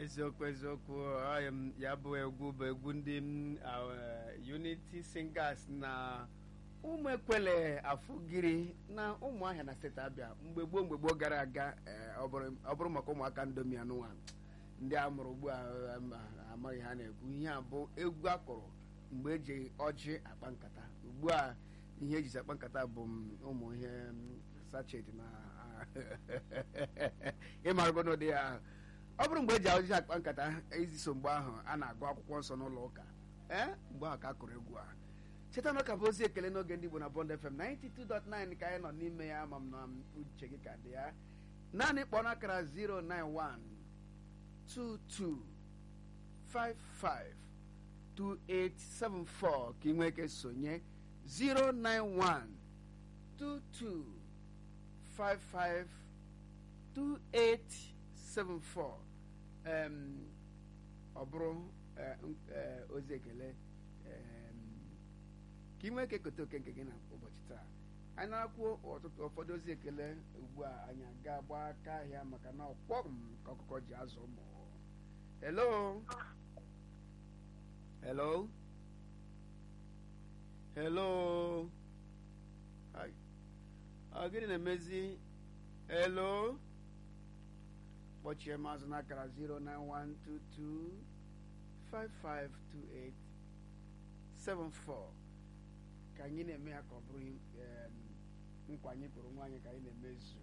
eziokwu eziokwu ọ m ya bụ egwu bụ egwu ndị m uh, unity singers na ụmụ ekwele afụgiri na ụmụahịa na steeti abịa mgbe gboo mgbe gboo gara aga eh, ọ bụrụ ọ bụrụ maka ụmụaka ndomi anụnwa ndị a mụrụ ugbu a um, amaghị ha na-ekwu ihe a bụ egwu akụrụ mgbe eji ọjị akpa nkata ugbu a ihe ejizi akpa nkata bụ m, ụmụ ihe m, sachet na ịmarụgo n'ụdị ya ahụ ọ bụrụ mgbe eji ọjị akpa nkata iziso mgbe ahụ a na-agụ akwụkwọ nsọ n'ụlọ ụka ee mgbe ahụ ka a kụrụ egwu a cheta na ụka bụ ozi ekele n'oge ndị Igbo na Bond FM 92.9 ka anyị nọ n'ime ya ama m na uche gị ka dị ya naanị kpọọ n'akara 091 22 55 2874 ka ị nwee ike sonye 091 22 55 2874 em, ọ bụrụ eh, n- eh, ozi ekele em, ka ị nwee ike kote oke nke gị na ụbọchị taa anyị na-akwuo ọtụtụ ụfọdụ ozi ekele ugbu a anyị aga gba aka ahịa maka na ọkpọ m ka ọkụkọ ji azụ ụmụ hello hello hello Hi. ọ gịnị na-emezi hello kpọchie m azụ n'akara 09122 5528 74 ka anyị na-eme ya ka ọ bụrụ em, nkwa anyị kwuru nwaanyị ka anyị na-emezu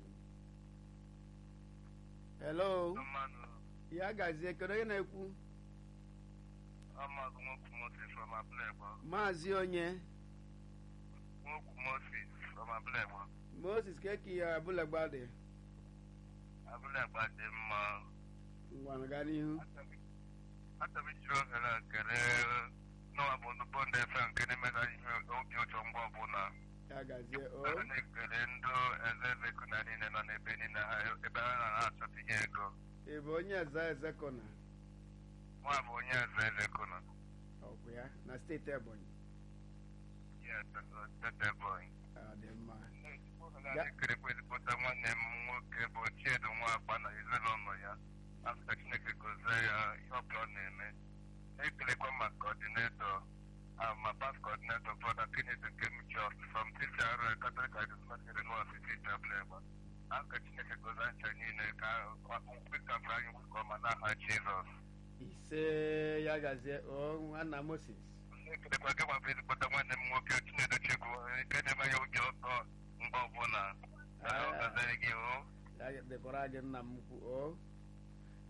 hello mmanụ ya gazie kedu onye na-ekwu amagụ nwoke moses from abulegbo maazị onye nwoke moses from abulegbo moses keki ya abụlagba dị abulegbo dị mma ngwanụ gaa n'ihu achọrọ ijiri ohere a kele n'ụwa bụ ndị bọnd efe nke na-emeta ihe obi ụtọ mgbe ọbụla ya gazie o ana na-ekele ndị eze eze na niile nọ n'ebe niile ha ebe ha na-achọta ihe ego ị bụ onye eze eze kọna nwa bụ onye eze eze kuna ọkwụ ya na steeti ebonyi yes tete boy ọ dị mma na-ekerekwa ezigbote nwanne m nwoke bụ chiedu nwa agba na ezinụlọ ya afta chineke gozie ya ihe ọbụla ọ na-eme na-ekelekwa ma kọdinetọ ma pas kọdinetọ brọda kennedy nke m jos from tcr catholic charismatic renewal city jableba aka chineke gozie ncha niile ka mkpekafere anyị nke ọma n'aha jizọs ise ya gazie o nwanna moses na-ekelekwa gị ma bụ ezigbote nwanne m nwoke chinedu chegwu nke na-eme ya obi ụtọ mgbe ọbụla ọ gaziere gị o ya dịkwara gị nna m ukwu o